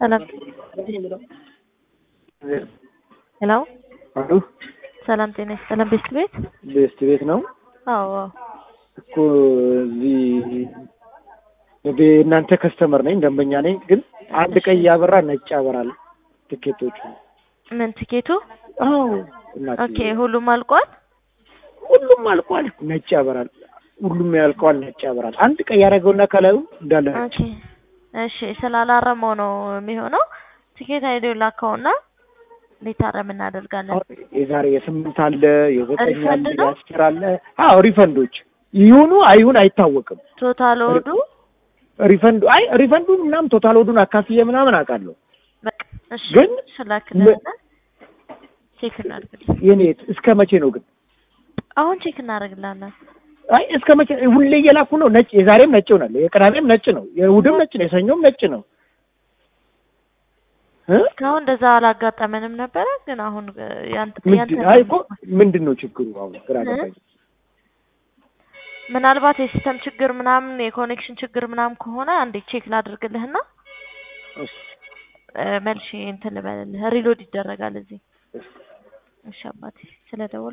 ሰላም ሄሎ አሉ ሰላም ጤና ይስጥልን። ቤስት ቤት ቤስት ቤት ነው አዎ አዎ። እኮ እዚህ እናንተ ከስተመር ነኝ ደንበኛ ነኝ። ግን አንድ ቀይ ያበራ ነጭ ያበራል ትኬቶቹ። ምን ትኬቱ? አዎ እናቴ ኦኬ ሁሉም አልቋል። ሁሉም አልቋል፣ ነጭ ያበራል። ሁሉም ያልቀዋል፣ ነጭ ያበራል። አንድ ቀይ ያደረገውና ከላዩ እንዳለ ነጭ። ኦኬ እሺ፣ ስላላረመው ነው የሚሆነው። ትኬት አይዲው ላከውና ሊታረም እናደርጋለን። የዛሬ የስምንት አለ የዘጠኝ አለ ሪፈንድ ነው? የአስር አለ። አዎ ሪፈንዶች ይሁኑ አይሁን አይታወቅም። ቶታል ወዱ ሪፈንዱ አይ ሪፈንዱን ምናምን ቶታል ወዱን አካፍዬ ምናምን አውቃለሁ። በቃ እሺ፣ ግን ስላክልህና ቼክ እናደርግልህ። የኔ እስከ መቼ ነው ግን? አሁን ቼክ እናደርግልሃለን። አይ እስከ መቼ ሁሌ እየላኩ ነው። ነጭ የዛሬም ነጭ ይሆናል፣ የቅዳሜም ነጭ ነው፣ የእሑድም ነጭ ነው፣ የሰኞም ነጭ ነው እ እስካሁን እንደዛ አላጋጠመንም ነበረ፣ ግን አሁን እ፣ ያንተ ያንተ ምንድን አይ እኮ ምንድን ነው ችግሩ? አሁን ግራ እ? ገባኝ። ምናልባት የሲስተም ችግር ምናምን የኮኔክሽን ችግር ምናምን ከሆነ አንዴ ቼክ ላድርግልህና እሺ፣ እ፣ መልሼ እንትን ልበልልህ። ሪሎድ ይደረጋል እዚህ። እሺ አባቴ ስለደወል